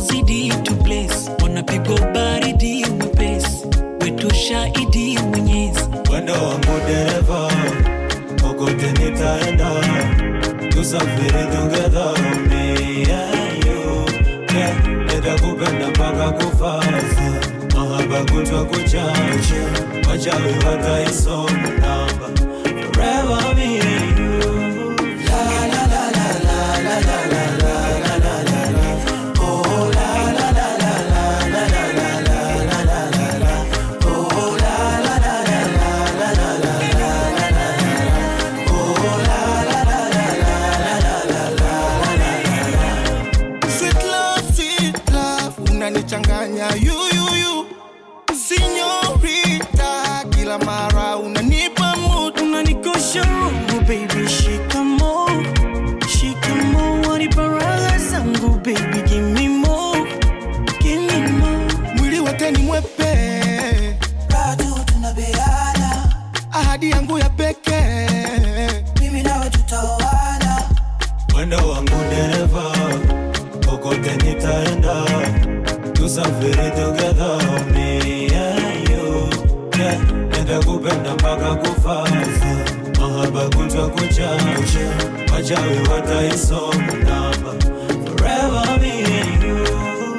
zidi to bless wanapigwa baridi mwepesi wetu shahidi mwenyezi Mwendo wangu dereva, kokote nitaenda, tusafiri together, me and you. Yeah, nitakupenda mpaka kufa, mahaba kutwa kuchacha, wachawi wataisoma namba, forever me and you. Sweet love, sweet love, unanichanganya yuyuyu sinyorita, kila mara unanipa mood, unanikosha roho baby shikamo shikamo waniparaga zangu baby give me more give me more mwili wote ni mwepe, bado tunabeana, ahadi yangu ya pekee mimi nawe tutaoana, Mwendo wangu dereva, kokote nitaenda, tusafiri together, me and you. Yeah, nitakupenda mpaka kufa, mahaba kutwa kuchacha, wachawi wataisoma namba, forever me and you.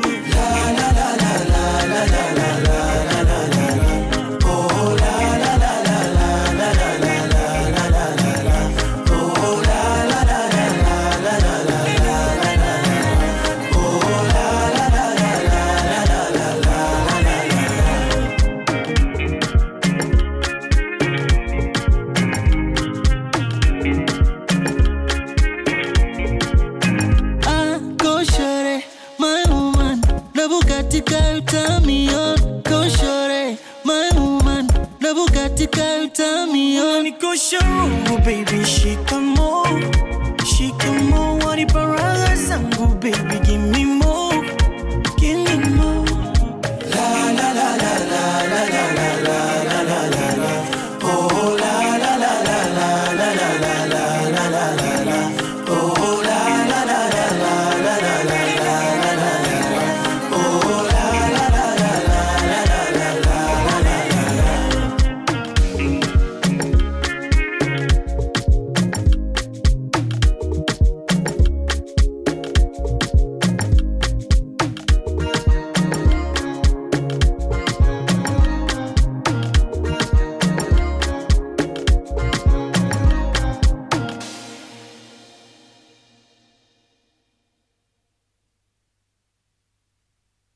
Ah, go shorty, my woman. Na Bugatti car turn me on. Go shorty, my woman. Na Bugatti car turn me on. Unanikosha roho baby shikamo shikamo waniparaga zangu baby give